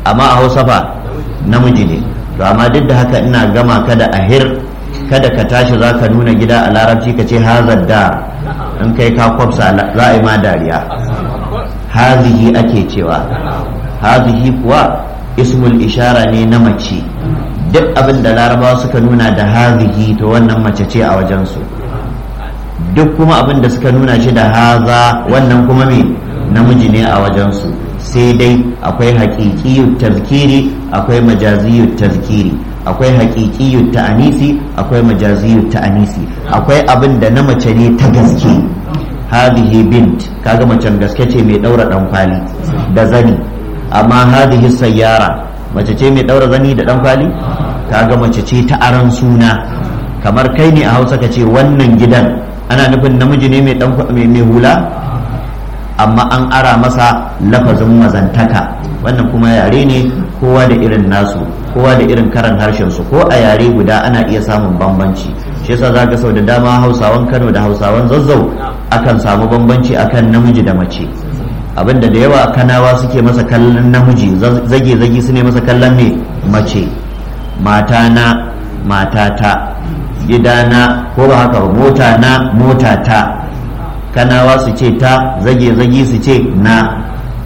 amma a hausa fa namiji ne to amma duk da haka ina gama ka da ahir kada ka tashi za ka nuna gida a larabci ka ce hazar da in kai ka kwafsa za a yi ma dariya hazihi ake cewa hazihi kuwa ismul ishara ne na mace duk abin da larabawa suka nuna da hazihi to wannan mace ce a wajensu duk kuma abin da suka nuna shi da haza wannan kuma me namiji ne a wajensu sai dai akwai haƙiƙiyut tazkiri akwai majaziyut tazkiri akwai haƙiƙiyut ta'anisi akwai majaziyut ta'anisi akwai abin da na mace ne ta gaske hadihi bint kaga macen gaske ce mai daura dan kwali da zani amma hadihi sayyara mace ce mai daura zani da dan kwali kaga mace ce ta aran suna kamar kai ne a Hausa ka ce wannan gidan ana nufin namiji ne mai mai hula amma an ara masa lafazin mazantaka wannan kuma yare ne kowa da irin nasu kowa da irin karan harshen su ko a yare guda ana iya samun bambanci shi yasa za ga sau da dama hausawan kano da hausawan zazzau akan samu bambanci akan namiji da mace abinda da yawa kanawa suke masa kallon namiji zage zage su ne masa kallon ne mace matana matata gidana ko ba haka ba mota na motata kanawa su ce ta zage zage su ce na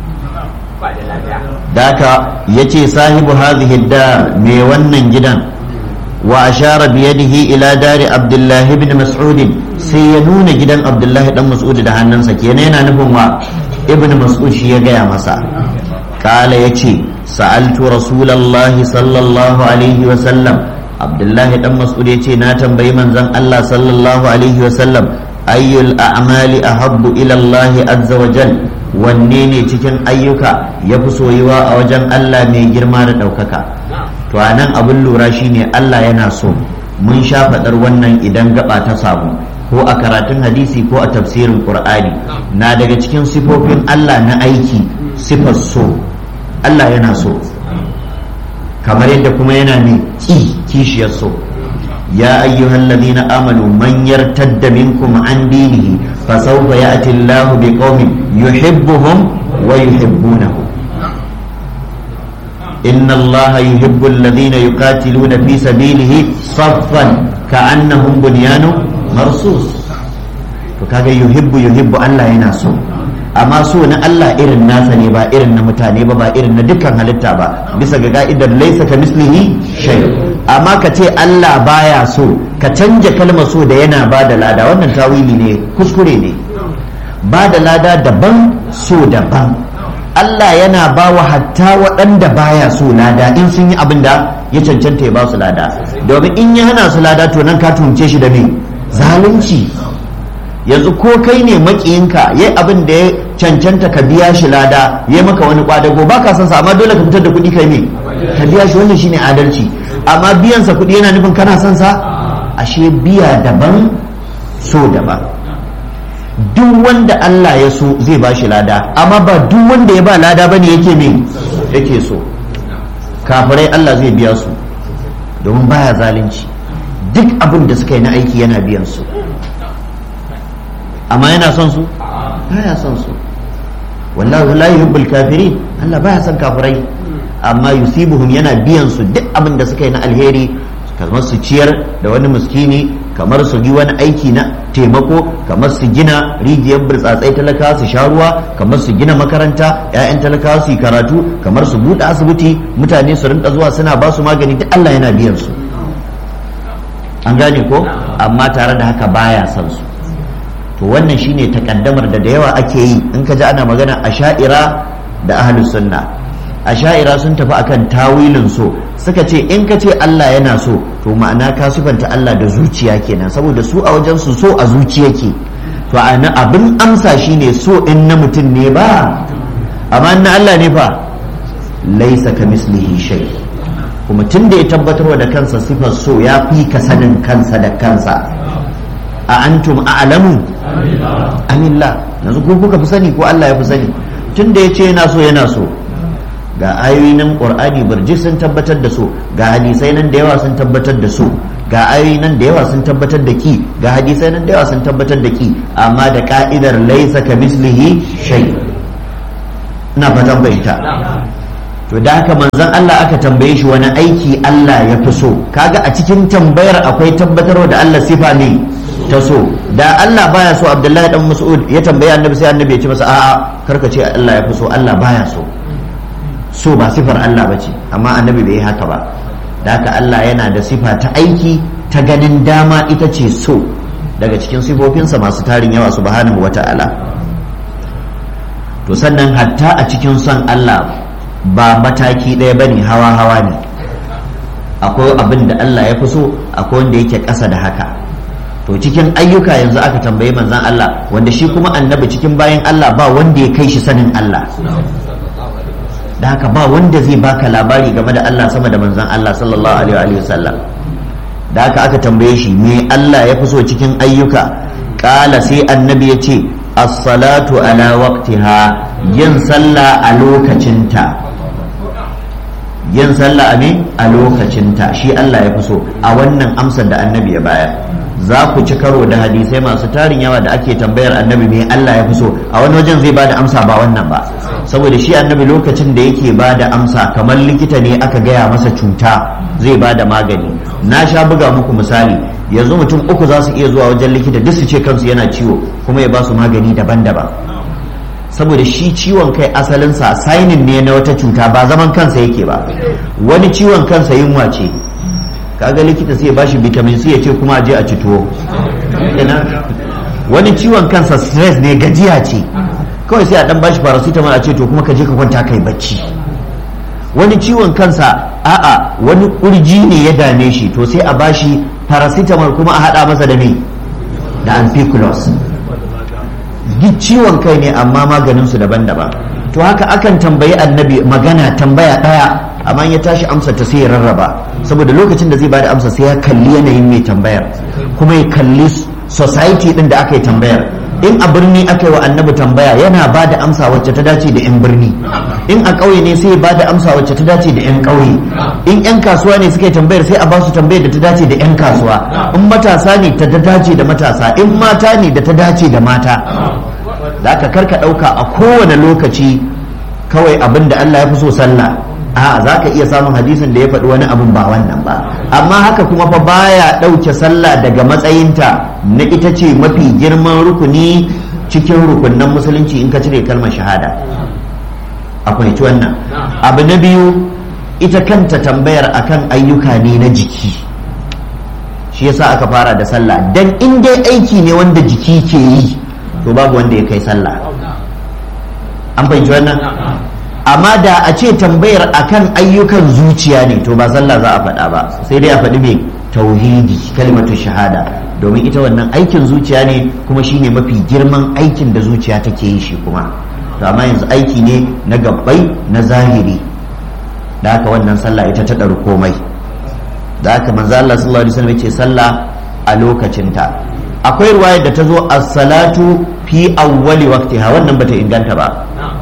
daka ya ce sahibu hadhihi dar me wannan gidan wa ashara biyadihi ila dari abdullahi ibn mas'ud sai ya nuna gidan abdullahi dan mas'ud da hannunsa kenan yana nufin wa ibn mas'ud shi ya gaya masa kala yace sa'altu rasulullahi sallallahu alaihi wa sallam abdullahi dan mas'ud yace na tambayi manzon Allah sallallahu alaihi wa sallam ayyul a'mali ahabbu ila Allah azza wa jal wanne ne cikin ayyuka ya fi soyuwa a wajen Allah mai girma da ɗaukaka to a nan abin lura shine Allah yana so mun sha faɗar wannan idan gaba ta samu ko a karatun hadisi ko a tafsirin qur'ani na daga cikin sifofin Allah na aiki sifar so Allah yana so kamar yadda kuma yana ne ki kishiyar so يا أيها الذين آمنوا من يرتد منكم عن دينه فسوف يأتي الله بقوم يحبهم ويحبونه إن الله يحب الذين يقاتلون في سبيله صفا كأنهم بنيان مرصوص فكاga yuhibbu yuhibbu Allah yana so amma so na Allah irin nasa ne ba irin na mutane ba ba irin na dukkan halitta ba bisa ga ka'idar laisa ka mislihi shay amma ka ce Allah baya so ka canja kalmar so da yana ba da lada wannan tawili ne kuskure ne ba da lada daban so daban Allah yana ba wa hatta waɗanda baya so lada in sun yi abin da ya cancanta ya ba su lada domin in ya hana su lada to nan ka tunce shi da me zalunci yanzu ko kai ne makiyinka ya abin da ya cancanta ka biya shi lada ya maka wani kwadago ba ka san sa amma dole ka fitar da kuɗi kai me ka biya shi wannan shine adalci amma biyansa kuɗi yana nufin kana son sa ashe biya daban so daban duk wanda Allah ya so zai ba shi lada amma ba duk wanda ya ba lada bane yake me yake so kafirai Allah zai biya su domin baya zalunci duk abin da suka yi na aiki yana biyan su amma yana son su baya son su wallahu la yuhibbul kafirin Allah baya son kafirai amma yusibuhum yana biyan su duk abin da suka yi na alheri kamar su ciyar da wani miskini kamar su yi wani aiki na taimako kamar su gina rijiyar burtsatsai talakawa su sha ruwa kamar su gina makaranta 'ya'yan talakawa su yi karatu kamar su buɗe asibiti mutane su rinka zuwa suna ba su magani duk Allah yana biyan su an gane ko amma tare da haka baya son su to wannan shine takaddamar da da yawa ake yi in ka ji ana magana a sha'ira da ahlus sunna a sha'ira sun tafi akan tawilin so suka ce in ka ce Allah yana so to ma'ana ka sifanta Allah da zuciya kenan saboda su a wajen su so a zuciya ke to ana abin amsa shine so in na mutum ne ba amma na Allah ne fa laisa ka mislihi shay kuma tun da ya tabbatarwa da kansa sifar so ya fi ka sanin kansa da kansa a antum a'lamu amillah yanzu ko kuka fi sani ko Allah ya fi sani tun da ya ce yana so yana so ga ayoyi nan qur'ani birji sun tabbatar da su ga hadisai nan da yawa sun tabbatar da su ga ayoyi nan da yawa sun tabbatar da ki ga hadisai nan da yawa sun tabbatar da ki amma da ka'idar laisa ka mislihi shay ina fatan bayyana to da haka manzon Allah aka tambaye shi wani aiki Allah ya fi so kaga a cikin tambayar akwai tabbatarwa da Allah sifa ne ta so da Allah baya so Abdullahi dan Mas'ud ya tambaye annabi sai annabi ya ce masa a'a karka ce Allah ya fi so Allah baya so so ba sifar Allah bace amma annabi bai yi haka ba da haka Allah yana da sifa ta aiki ta ganin dama ita ce so daga cikin sifofinsa masu tarin yawa subhanahu wata'ala to sannan hatta a cikin son Allah ba mataki ɗaya bane hawa hawa ne akwai abin da Allah ya fi so akwai wanda yake ƙasa da haka to cikin ayyuka yanzu aka tambayi manzan Allah wanda shi kuma annabi cikin bayan Allah ba wanda ya kai shi sanin Allah da haka ba wanda zai baka labari game da Allah sama da manzan Allah sallallahu alaihi wa sallam da haka aka tambaye shi me Allah ya fi so cikin ayyuka kala sai annabi ya ce as-salatu ala waqtiha yin sallah a lokacinta yin sallah a a lokacinta shi Allah ya fi so a wannan amsar da annabi ya bayar za ku ci karo da hadisai masu tarin yawa da ake tambayar annabi me Allah ya fi so a wani wajen zai bada amsa ba wannan ba saboda shi annabi lokacin da yake bada amsa kamar likita ne aka gaya masa cuta zai bada magani na sha buga muku misali yanzu mutum uku za su iya zuwa wajen likita duk su ce kansu yana ciwo kuma ya ba su magani daban-daban saboda shi ciwon kai asalinsa sainin ne na wata cuta ba zaman kansa yake ba wani ciwon kansa yunwa ce kaga likita sai ya bashi vitamin C ya ce kuma a je a ci tuwo wani ciwon kansa stress ne gajiya ce kawai sai a dan bashi paracetamol a ce to kuma ka je ka kwanta kai bacci wani ciwon kansa a'a wani kurji ne ya dame shi to sai a bashi paracetamol kuma a hada masa da me da ampiclos duk ciwon kai ne amma maganinsu daban-daban to haka akan tambayi annabi magana tambaya daya amma ya tashi amsa ta sai ya rarraba saboda lokacin da zai bada amsa sai ya kalli yanayin mai tambayar kuma ya kalli society din da aka yi tambayar in a birni aka yi wa annabi tambaya yana ba da amsa wacce ta dace da 'yan birni in a ƙauye ne sai ba da amsa wacce ta dace da 'yan ƙauye in 'yan kasuwa ne suka yi tambayar sai a ba su tambayar da ta dace da 'yan kasuwa in matasa ne ta dace da matasa in mata ne da ta dace da mata da aka karka ɗauka a kowane lokaci kawai abin da Allah ya fi so sallah a za ka iya samun hadisin da ya faɗi wani abin ba wannan ba amma haka kuma fa baya ɗauke sallah daga matsayinta na ita ce mafi girman rukuni cikin rukunnan musulunci in ka cire kalmar shahada akwai ci wannan abu na biyu ita kanta tambayar akan ayyuka ne na jiki shi yasa aka fara da sallah dan in dai aiki ne wanda jiki ke yi to babu wanda ya kai sallah an fahimci wannan amma da a ce tambayar akan ayyukan zuciya ne to ba sallah za a faɗa ba sai dai a faɗi mai tauhidi kalmatu shahada domin ita wannan aikin zuciya ne kuma shine mafi girman aikin da zuciya take yi shi kuma to amma yanzu aiki ne na gabbai na zahiri da haka wannan sallah ita ta ɗaru komai da haka manzo Allah sallallahu alaihi wasallam ce sallah a lokacinta akwai ruwayar da ta zo as-salatu fi awwali waqtiha wannan bata inganta ba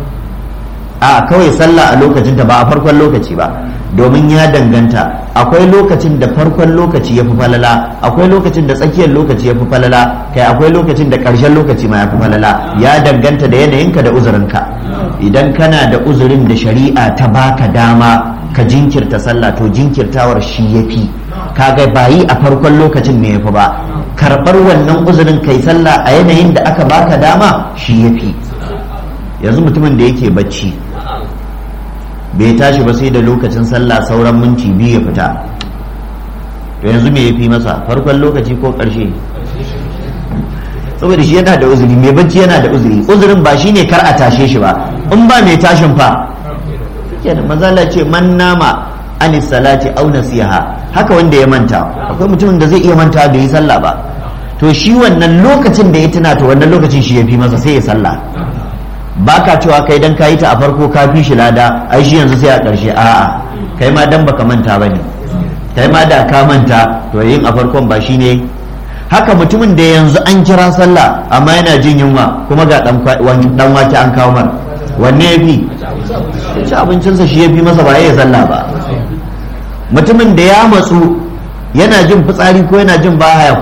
a kawai sallah a lokacinta ba a farkon lokaci ba domin ya danganta akwai lokacin da farkon lokaci ya fi falala akwai lokacin da tsakiyar lokaci ya fi falala kai akwai lokacin da ƙarshen lokaci ma ya fi falala ya danganta da yanayinka da uzurinka idan kana da uzurin da shari'a ta baka dama ka jinkirta sallah to jinkirtawar shi ya fi kaga bayi a farkon lokacin ne ya fi ba karɓar wannan uzurin kai sallah a yanayin da aka baka dama shi ya fi yanzu mutumin da yake bacci bai tashi ba sai da lokacin sallah sauran minti biyu ya fita to yanzu me ya fi masa farkon lokaci ko ƙarshe saboda shi yana da uzuri mai bacci yana da uzuri uzurin ba shine kar a tashe shi ba in ba mai tashin fa kenan mazala ce man nama anis salati aw nasiha haka wanda ya manta akwai mutumin da zai iya manta bai yi sallah ba to shi wannan lokacin da ya tuna to wannan lokacin shi ya fi masa sai ya sallah ba ka cewa kai dan kayi ta a farko ka fi shi lada ai shi yanzu sai a ƙarshe a'a kai ma dan baka manta ba ne kai ma da ka manta to yin a farkon ba shi ne haka mutumin da yanzu an kira sallah amma yana jin yunwa kuma ga dan wake an kawo mar wanne ya fi ci abincinsa shi ya fi masa ba ya sallah ba mutumin da ya matsu yana jin fitsari ko yana jin bahaya